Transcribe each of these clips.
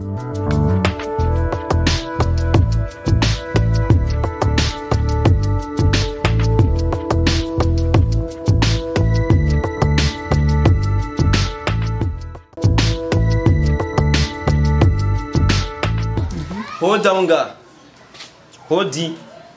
hoda nga hodi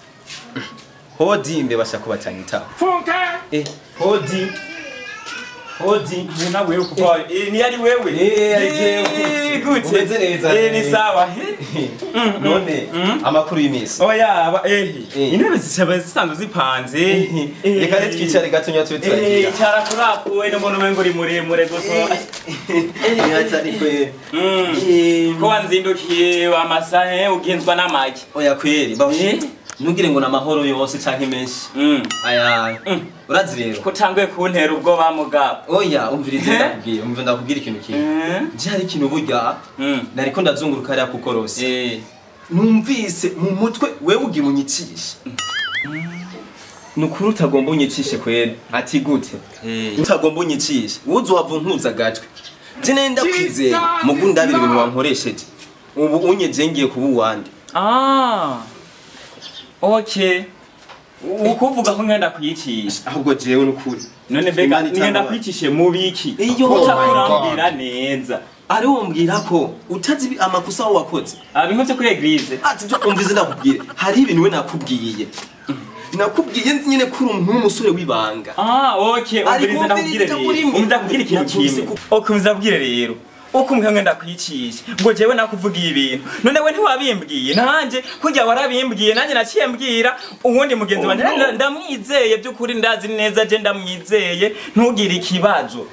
hodi mbe bashaka kubatanyita funka eh hodi hodi Mbona wewe kupa eh ni ari wewe Eh, ari jewe. Eh, gute Umeze neza. eh ni sawa none amakuru y'imisi oya aba eh Eh. intebe zisaba zisanzwe zipanze reka nitwicare gatonya tube eh turagira cara kurakuwe no mbona umengo uri muremure gusa ntihatari Mm. ko wanzindukiye amasahe ugenzwa n'amagi oya kweri Eh? bavuye ntugire ngo ni amahoro yose canke menshi Mm. aya Mm. urazi rero ko tanguye kuntera ubwoba mugabo oya umvirize Eh? ndakubwira umva ndakubwira ikintu kimwe Mm. je hari ikintu burya Mm. nariko ndazunguruka hariya kuko rose eh numvise mu mutwe wewe ugira unyicishe nukuri utagomba unyicishe kwera ati gute eh utagomba unyicishe wuzi wava unkuza agatwe je nenda kwizeye mugu ndabira ibintu wankoresheje ubu unyeje ngiye kuba uwande ah okay ukuvuga ko ngenda kuyicisha ahubwo jewe nukuri none mbega Imana ngenda itanga kwicishe mu biki Iyo. utakurambira neza ari wombwira ko utazi ibi- amakosa aho wakoze abintu byo kuri eglise ati byo umvize ndakubwire hari ibintu we nakubwiye nakubwiye nzi nyine ko uri umuntu w'umusore w'ibanga ah okay Ari umvirize ndakubwire kumviriza rero kuri mwe. umvirize ndakubwire ikintu Nabyumvise kimwe ko- okay umvirize rero uko umwe ngenda kwicisha ngo jewe nakuvugiye ibintu none we ntiwabimbwiye nanje kurya warabimbwiye nanjye naciye mbwira uwundi mugenzi wanjye nda- ndamwizeye by'ukuri ndazi neza je ndamwizeye ntugire ikibazo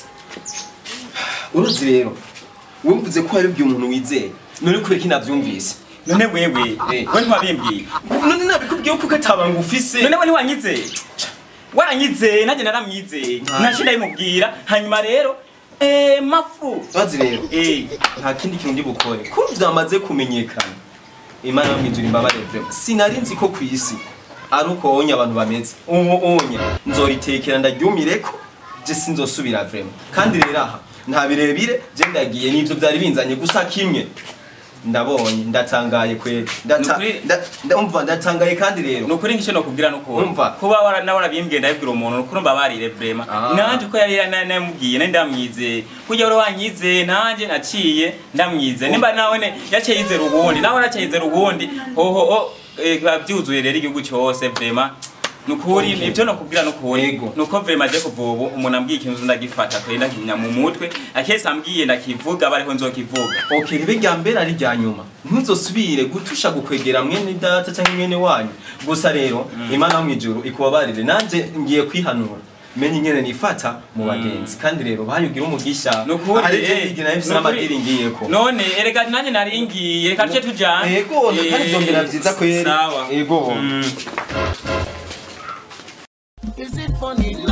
urazi rero wumvuze ko hari umuntu wizeye none kubera ko nabyumvise none wewe Eh. we ntiwabimbwiye none nabikubwiye ko ugatabanga ufise none we ntiwanyizeye waranyizeye nanjye naramwizeye Nta- naciye ndabimubwira hanyuma rero eh mafu urazi rero eh nta kindi kintu ndi bukore ko byamaze kumenyekana imana yo mwijuru imbabare vrema sinari nzi ko ku isi ari uko wonye abantu bameze ubu onye nzoritekera ndaryumireko je sinzosubira vrema kandi rero aha nta birebire je ndagiye n'ivyo byari binzanye gusa kimwe ndabonye ndatangaye kweri Ndata- Nukuri- nda- ndumva ndatangaye kandi rero nukuri ngisho nokubwira nuko Umva. kuba wara nawe warabimbwiye ndabibwira umuntu nukuri mbabarire vrema Ah. nanje uko yari yari namubwiye nari ndamwizeye kurya wari wanyizeye nanje naciye ndamwizeye nimba nawe ne yaciye yizera ubundi nawe yaciye yizera ubundi hoho o eh, biba byuzuye rero igihugu cyose vrema nukuri Okay. ibyo nokubwira nukuri Yego. nuko vrema je kuva ubu umuntu ambwiye ikintu ndagifata kwe ndakinya mu mutwe akese ambwiye ndakivuga bariho nzokivuga ok ribe rya mbere ari rya nyuma ntuzosubire gutusha gukwegera mwene data cyangwa mwene wanyu gusa rero imana yo mwijuru ikubabarire nanje ngiye kwihanura menye ingene nifata mu bagenzi kandi rero bayugira umugisha nukuri hari eh, ibyo nayo mfise nukuri. n'amadiri ngiyeko none erega nanjye nari ngiye reka tuce tujane ego kandi byongera byiza kweri sawa ego Mm. Is it funny